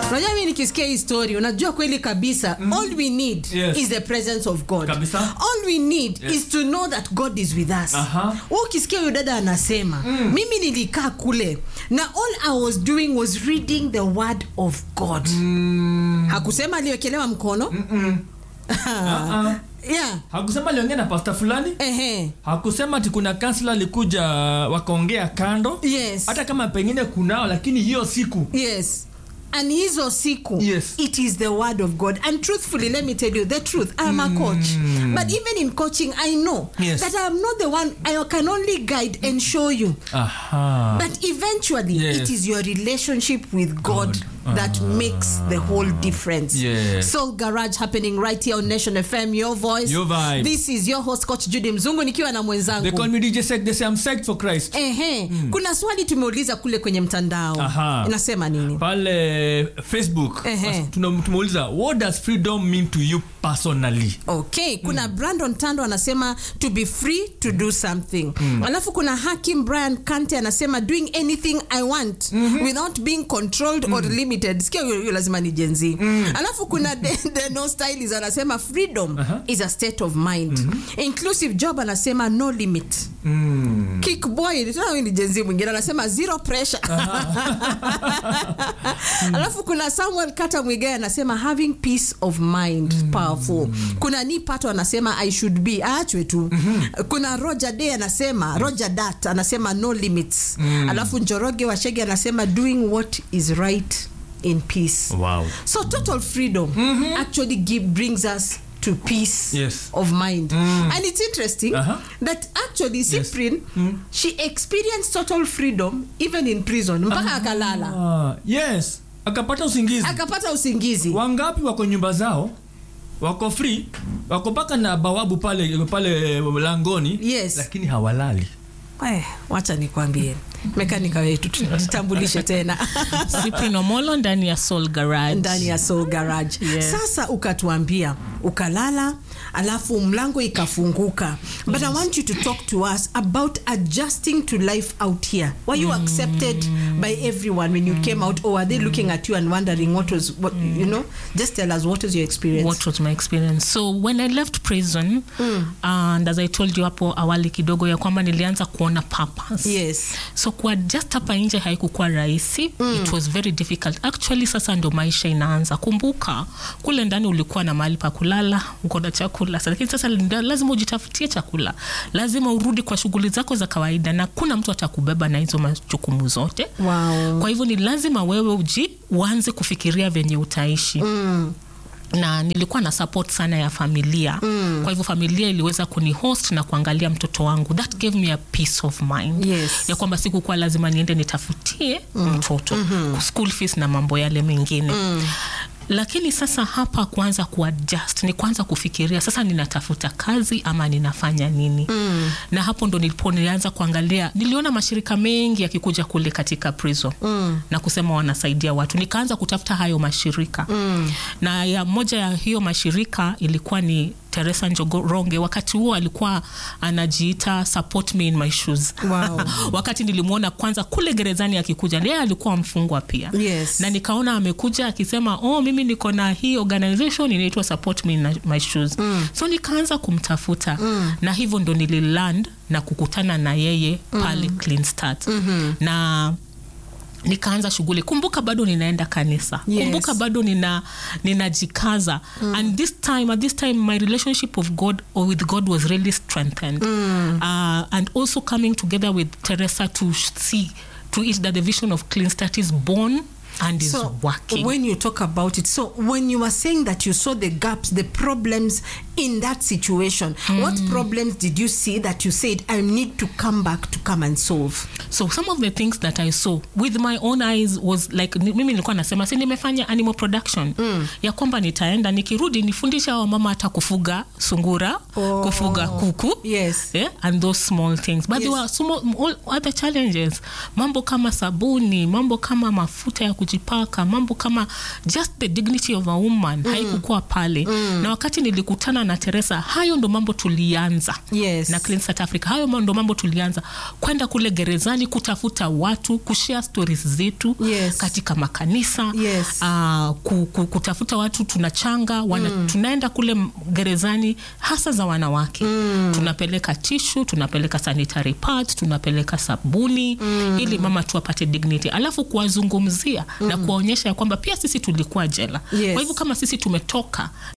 unajua mi nikisikia hii story unajua kweli kabisa all we need Yes. is the presence of god Kabisa. all we need Yes. is to know that god is with us Aha. Wewe ukisikia huyo dada anasema mimi nilikaa kule na all i was doing was reading the word of god hakusema aliwekelewa mkono Ah, yeah hakusema aliongea na pasta fulani ehe hakusema ati kuna kansla alikuja wakaongea kando yes hata kama pengine kunao lakini hiyo siku yes and hizo siku Yes. it is the word of god and truthfully let me tell you the truth i am a coach but even in coaching i know Yes. that i am not the one i can only guide and show you aha but eventually Yes. it is your relationship with god, that makes the whole difference Yes. soul garage happening right here on nation fm your voice Your vibe. this is your host coach judy mzungu nikiwa na they mwenzangu call me DJ Sek, they say I'm psyched for Christ Ehe, kuna swali tumeuliza kule kwenye mtandao Aha. inasema nini pale facebook Ehe. tuna- tumeuliza what does freedom mean to you personally okay kuna brandon tando anasema to be free to do something alafu kuna hakim brian kante anasema doing anything i want without being controlled or limited sikia huyo huyo lazima ni jenzi alafu kuna De- deno stylis anasema freedom is a state of mind inclusive job anasema no limit mm. kickboy tena huyu ni jenzi mwingine anasema zero pressure alafu kuna samuel kata mwigae anasema having peace of mind powerful kuna ni pato anasema i should be aachwe tu kuna roger day anasema roger dat anasema no limits alafu njoroge washege anasema doing what is right in peace wow so total freedom actually give, brings us to peace Yes. of mind and it's interesting Uh-huh. that actually cyprian she experienced total freedom even in prison mpaka akalala ah, yes akapata usingizi akapata usingizi wangapi wako nyumba zao wako free wako mpaka na bawabu pale pale langoni Yes. lakini hawalali Eh, wacha nikwambie mekanika wetu tutambulishe tena Cyprian Omolo ndani ya Soul Garage. ndani ya soul garage Yes. sasa ukatuambia ukalala alafu mlango ikafunguka but i want you to talk to us about adjusting to life out here were you accepted by everyone when you came out or are they looking at you and wondering what was what you know just tell us what was your experience what was my experience so when i left prison and as i told you hapo awali kidogo ya kwamba nilianza kuona purpose yes so kuadjust hapa nje haikukuwa rahisi mm. it was very difficult actually sasa ndo maisha inaanza kumbuka kule ndani ulikuwa na mahali pa kulala uko na chakula Sa- lakini sasa nda- lazima ujitafutie chakula lazima urudi kwa shughuli zako za kawaida na kuna mtu atakubeba na hizo majukumu zote wow kwa hivyo ni lazima wewe uji uanze kufikiria venye utaishi mm. na nilikuwa na support sana ya familia mm. kwa hivyo familia iliweza kunihost na kuangalia mtoto wangu that gave me a peace of mind Yes. ya kwamba sikukuwa lazima niende nitafutie mm. mtoto mm-hmm. school fees na mambo yale mengine mm lakini sasa hapa kuanza kuadjust ni kuanza kufikiria sasa ninatafuta kazi ama ninafanya nini mm. na hapo ndo nilipo nilianza kuangalia niliona mashirika mengi yakikuja kule katika prison mm. na kusema wanasaidia watu nikaanza kutafuta hayo mashirika mm. na ya moja ya hiyo mashirika ilikuwa ni teresa njogoronge wakati huo alikuwa anajiita support me in my shoes Wow. wakati nilimwona kwanza kule gerezani akikuja yeye alikuwa mfungwa pia Yes. na nikaona amekuja akisema oh mimi niko na hii organization inaitwa support me in my shoes mm. so nikaanza kumtafuta mm. na hivyo ndo nililand na kukutana na yeye pale mm. clean start mm-hmm. na nikaanza shughuli kumbuka bado ninaenda kanisa Yes. kumbuka bado nina ninajikaza mm. and this time at this time my relationship of god or with god was really strengthened mm. uh, and also coming together with teresa to see to it that the vision of clean start is born and is so working when you talk about it so when you were saying that you saw the gaps the problems in that situation what problems did you see that you said i need to come back to come and solve so some of the things that i saw with my own eyes was like ni- mimi nilikuwa nasema si nimefanya animal production mm. ya kwamba nitaenda nikirudi nifundisha wa mama hata kufuga sungura Oh. kufuga kuku Yes. yeah, and those small things but there Yes. were small, all other challenges mambo kama sabuni mambo kama mafuta ya kujipaka mambo kama just the dignity of a woman mm. haikukuwa pale mm. na wakati nilikutana na na teresa hayo ndo mambo tulianza Yes. na Clean South Africa. Hayo ndo mambo tulianza kwenda kule gerezani kutafuta watu kushare stories zetu Yes. katika makanisa Yes. uh, ku, ku, kutafuta watu tunachanga wana, mm. tunaenda kule m- gerezani hasa za wanawake mm. tunapeleka tishu tunapeleka sanitary pads tunapeleka sabuni mm. ili mama tu apate dignity alafu kuwazungumzia mm. na kuwaonyesha ya kwamba pia sisi tulikuwa jela Yes. kwa hivyo kama sisi tumetoka